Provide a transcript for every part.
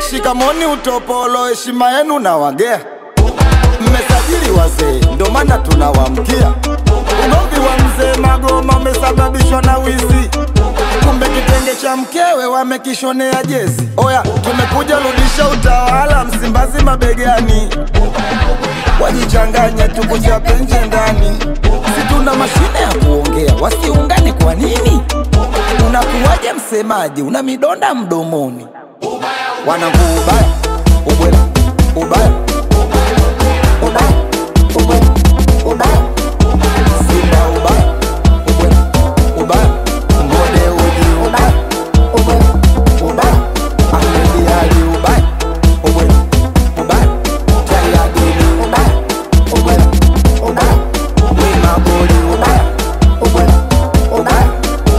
shikamoni utopolo heshima yenu na wagea mmesajili wazee ndo maana tunawamkia ugomvi wa mzee magoma umesababishwa na wizi kumbe kitenge cha mkewe wamekishonea jezi oya tumekuja rudisha utawala msimbazi mabegani wajichanganye tukuchape nje ndani si tuna mashine ya kuongea wasiungani kwa nini unakuwaje msemaji una midonda mdomoni wanangu ubaya ubwela ubaya ubaya ubwela ubaya simba ubaya ubwela ubaya ngode uji ubaya ubwela ubaya ahmedi ali ubaya ubwela ubaya tayadini ubaya ubwela ubaya wimaboli ubaya ubwela ubaya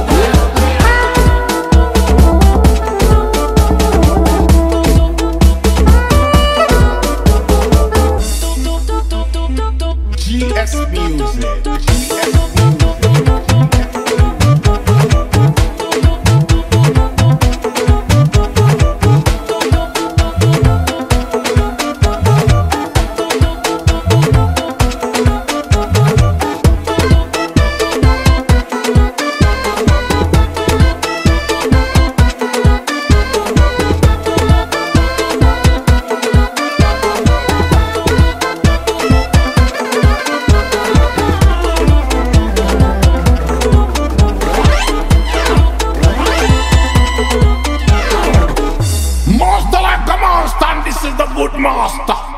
GS Music. GS Music. Master like a monster, and this is the good master.